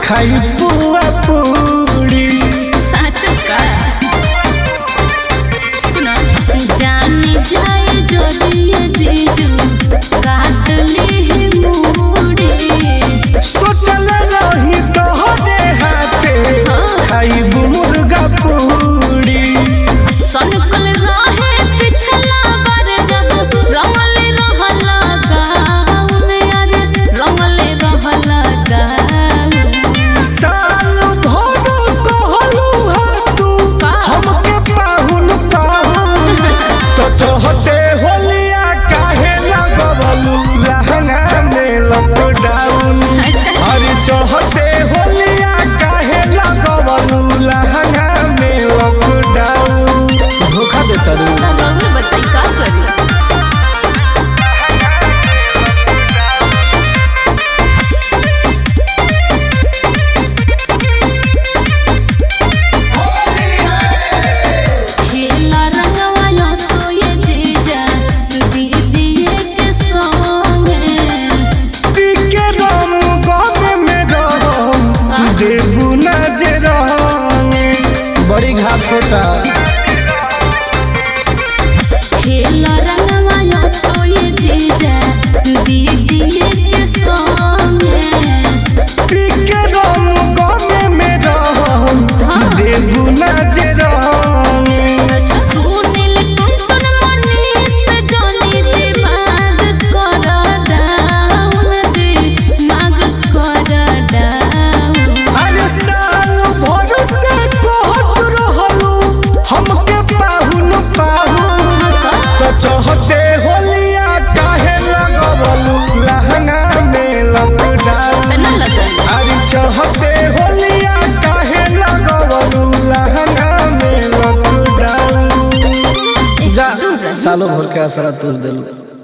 खाई पुआ पूरी साचो का सुनो जानी जाए जो दिए जीजू काट ली मूड़ी सोचल रही तोहरे हाथे खाई मुर्गा पूरी सनकल रहे पिछला बार जब रंगले रहला गाउन यारे रंगले रहला गाउन साल भर कहलू हा तू का? हमके पाहुन पाहुन तो चहते होलिया काहे लगवलू लहंगा में लॉकडाउन अच्छा। अरे चहते होलिया काहे लगवलू लहंगा में लॉकडाउन धोखा देता रू रउआ बताई का करी खेला रंगवा यो सोये जीजा दीदी के संगे पीके राम गाँव में रहम देबू न जे रहंगे बड़ी घात होता खेला रंगवा यो सोये जीजा दीदी के संगे पीके राम गाँव में रहम देबू न जे रहंगे सुनील टुनटुन मनीष जानी दिमाग कर डाउन दिमाग कर डाउन अरे साल भर से कहत रहलू हमके पाहुन पाहुन तो चहते होलिया काहे लगवलू लहंगा में लॉकडाउन ना लगन अरे चहते होलिया काहे लगवलू लहंगा में लॉकडाउन जा सालों भर के असरा तुझ दिलू